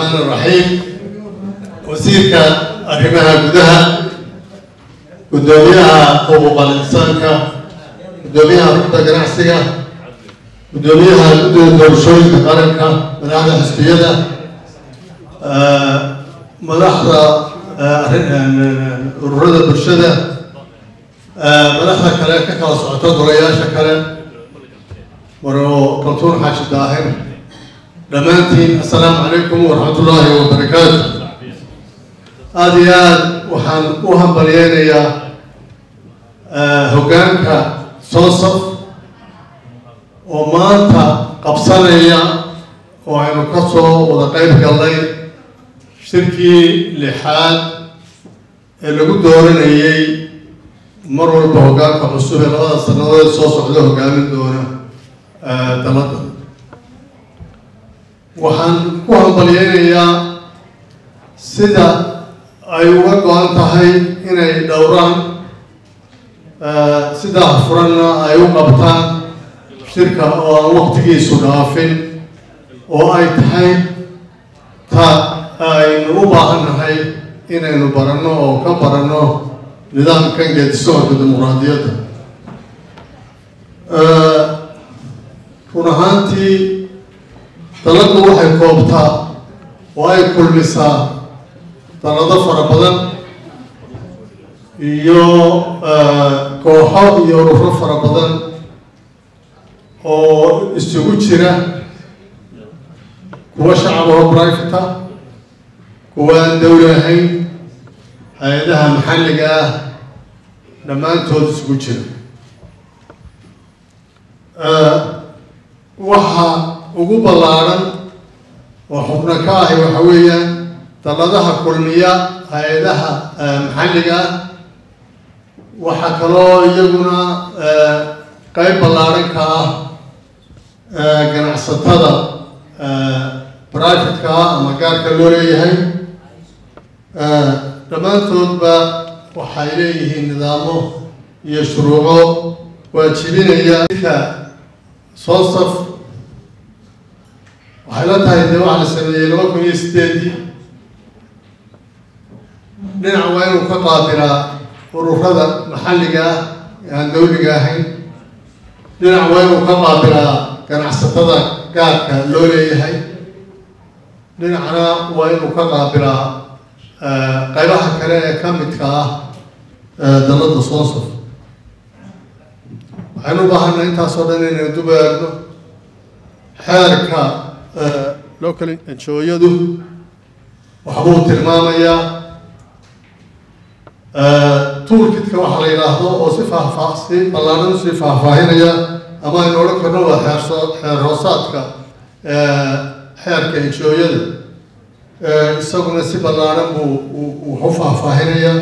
الرحمن الرحيم وزيرك arrimaha gudaha gudoomiyaha xuquuqal insaanka gudoomiyaha rugta ganacsiga gudoomiyaha guddida doorashooyinka qaranka madaxda xisbiyada madaxda ururada bulshada madaxda kale ka kala socoto golayaasha kale maro kaltuun xaashi daahir dhammaantiin assalaamu calaykum waraxmat ullaahi wabarakaatu aada iyo aada waxaan u hambalyeynayaa hoggaanka soosaf oo maanta qabsanaya oo aynu ka soo wada qeyb galnay shirkii lixaad ee lagu dooranayay mar walba hoggaanka cusub ee labada sannadood soo socda hoggaamin doona dalada waxaan ku hambalyeynayaa sida ay uga go-an tahay inay dhowraan sidaa furanna ay u qabtaan shirka oo aan waqtigiisu dhaafin oo ay tahay ta aynu u baahannahay inaynu baranno oo ka baranno nidaamkan geedisocodka dimuqraadiyadda run ahaantii daladu waxay koobtaa oo ay kulmisaa dalado fara badan iyo kooxo iyo ururo fara badan oo isugu jira kuwa shacaboo brivata kuwa aan dawli ahayn hay-adaha maxalliga ah dhammaantood isugu jira waxa ugu ballaadhan oo xubno ka ahi waxa weeyaan daladaha kulmiya hay-adaha maxalliga ah waxaa kaloo iyaguna qeyb ballaadhan ka ah ganacsatada brivatka ah ama gaarka loo leeyahay dhammaantoodba waxay leeyihiin nidaamo iyo shuruuco waajibinaya ka soosaf waxay la tahay dee waxaa la sameeyey laba kun iyo sideedii dhinac waa inuu ka qaabilaa ururada maxalliga ah ee aan dawliga ahayn dhinac waa inuu ka qaabilaa ganacsatada gaarka loo leeyahay dhinacna waa inuu ka qaabilaa qaybaha kale ee ka midka ah dalada soosaf waxaynu u baahanaa intaasoo dhan inaynu dub eegno xeerka local enjooyadu waxbuu tilmaamayaa toolkitka waxaa la yidhaahdo oo si faahfaa si ballaadhan usii faahfaahinaya ama aynu odhan karno waa xeerso xeer hoosaadka xeerka enjooyada isaguna si ballaadhan buu wax u faahfaahinaya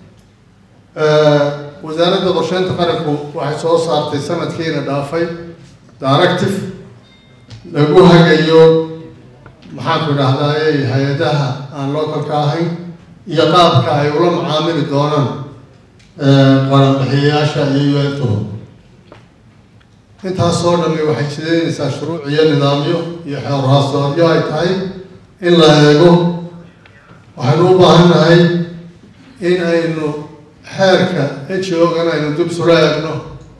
wasaaradda qorsheynta qaranku waxay soo saartay sanadkiina dhaafay directive lagu hagayo maxaanku idhahdaaye hay-adaha aan localka ahayn iyo qaabka ay ula macaamili doonaan qaranbixiyayaasha iyo un-tuhu intaasoo dhami waxay jideynaysaa shuruuc iyo nidaamyo iyo xeerhaasoodyo ay tahay in la eego waxaynu u baahannahay in aynu xeerka ejogan aynu dib sula eegno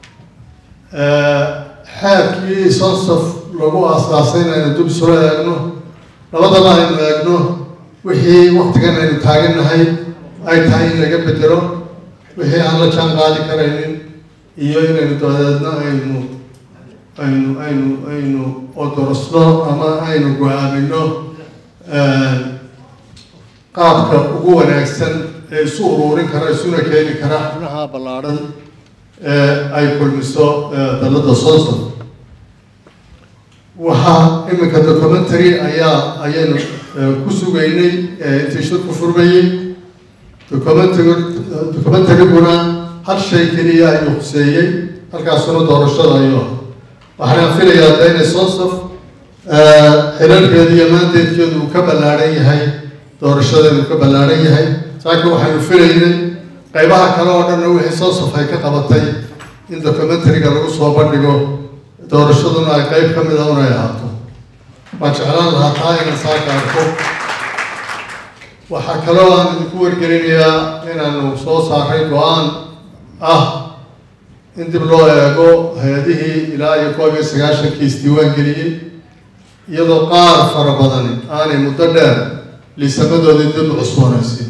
xeerkii sonsaf lagu aasaasay in aynu dib sula eegno labadaba aynu eegno wixii waktigan aynu taagannahay ay tahay in laga bedelo wixii aan la jaan qaadi karaynin iyo inaynu dabadeedna aynu aynu aynu aynu odorosno ama aynu go-aamino qaabka ugu wanaagsan ee isu uruurin kara isuna keeni kara xubnaha ballaadhan ee ay kulmiso dalada soosaf waxaa iminka documentary ayaa ayaynu ku sugaynay intii shirku furmayey documentary documentaryguna hal shay keliya ayuu khuseeyey halkaasuna doorashada ayuu waxaan filayaa da inay soosaf xilalkeedu iyo maandeedkeedu uu ka ballaadhan yahay doorashadeedu ka ballaadhan yahay saakiin waxaynu filaynay qaybaha kale oo dhanna wixii soosaf ay ka qabatay in documentaryga lagu soo bandhigo doorashaduna ay qeyb ka mida un ay ahaato waan jeclaan lahaa taa inaan saaka arko waxaa kaloo aan idinku wargelinayaa inaanu soo saaray go-aan ah in dib loo eego hay-adihii ilaa iyo koob iyo sagaashankii isdiiwaan geliyey iyadoo qaar fara badani aanay muddo dheer liisamadoodii dib u cusboonaysin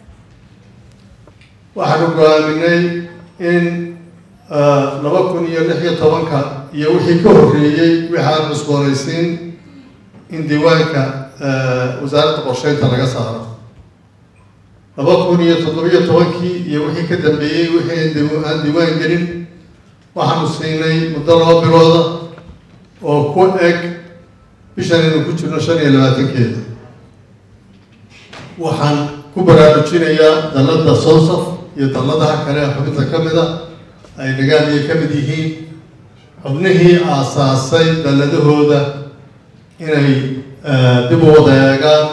waxaanu go-aaminay in laba kun iyo lix iyo tobanka iyo wixii ka horreeyey wixaan cusboonaysiin in diiwaanka wasaaradda qorsheynta laga saaro laba kun iyo toddobiyo tobankii iyo wixii ka dambeeyey wixii aan diiwaan gelin waxaanu siinay muddo laba bilooda oo ku eg bishan aynu ku jirno shan iyo labaatankeeda waxaan ku baraarujinayaa dalladda sonsaf iyo dalladaha kale ee xubinta ka mid a ay nagaadiya ka mid yihiin xubnihii aasaasay dalladahooda inay dib u wada eegaan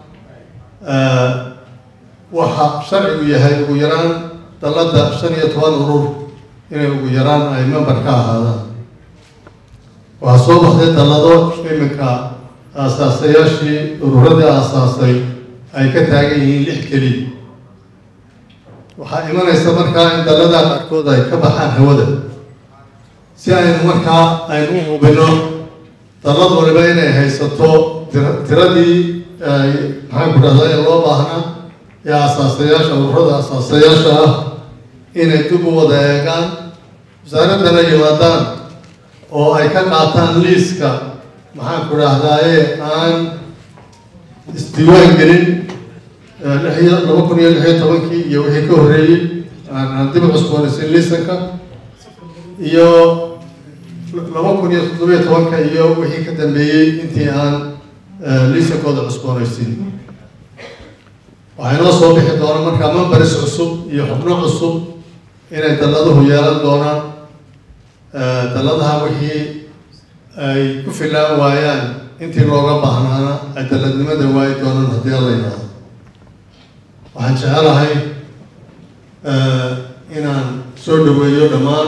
waxa sharcigu yahay ugu yaraan dalladda shan iyo toban urur inay ugu yaraan ay member ka ahaadaan waxaa soo baxday dallado iminka aasaasayaashii ururadii aasaasay ay ka taagan yihiin lix keliya waxaa imanaysa markaa in dalladaa qaarkood ay ka baxaan hawada si aynu markaa aynu u hubino dallad waliba inay haysato tiradii maxaan ku dhahdaa ee loo baahnaa ee aasaasayaasha ururada aasaasayaasha ah inay dib u wada eegaan wasaaraddana yimaadaan oo ay ka qaataan liiska maxaan ku dhahdaaye aan isdiiwaan gelin lixiyo laba kun iyo lix iyo tobankii iyo wixii ka horreeyey aan dib u cusboonaysin liisanka iyo laba kun iyo toddobiyo tobanka iyo wixii ka dambeeyey intii aan liisankooda cusboonaysin waxay noo soo bixi doona markaa membaris cusub iyo xubno cusub inay dalladuhu yeelan doonaan dalladaha wixii ay ku filaan waayaan intii looga baahnaana ay dalladnimada waayi doonaan haddii alla yidhaahdo waxaan jecelahay inaan soo dhaweeyo dhammaan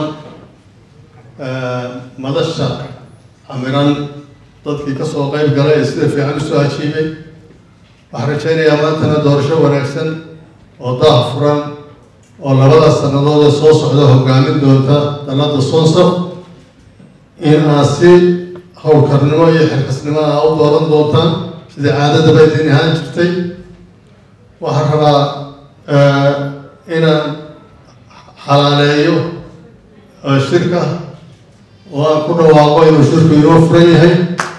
madasha camiran dadkii kasoo qeyb galay ee sida fiican usoo ajiibay waxaan rajaynayaa maantana doorasho wanaagsan oo daah furan oo labada sannadood ee soo socda hogaamin doonta dalladda sonsaf in aad si howlkarnimo iyo xilkasnimo a u dooran doontaan sidai caadadaba idin ahaan jirtay waxaan rabaa inaan xalaaleeyo shirka oo aan ku dhawaaqo inuu shirku inoo furan yahay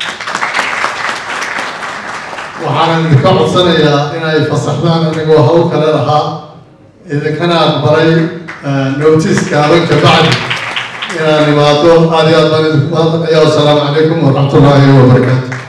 waxaanan idinka codsanayaa inay fasaxdaan anigoo hawl kale lahaa idinkana aqbalay notiska adanka bacdi inaan imaado aad iyo aad baan idinku mahadnaqaya wasalaamu calaykum waraxmat ullaahi wabarakaatu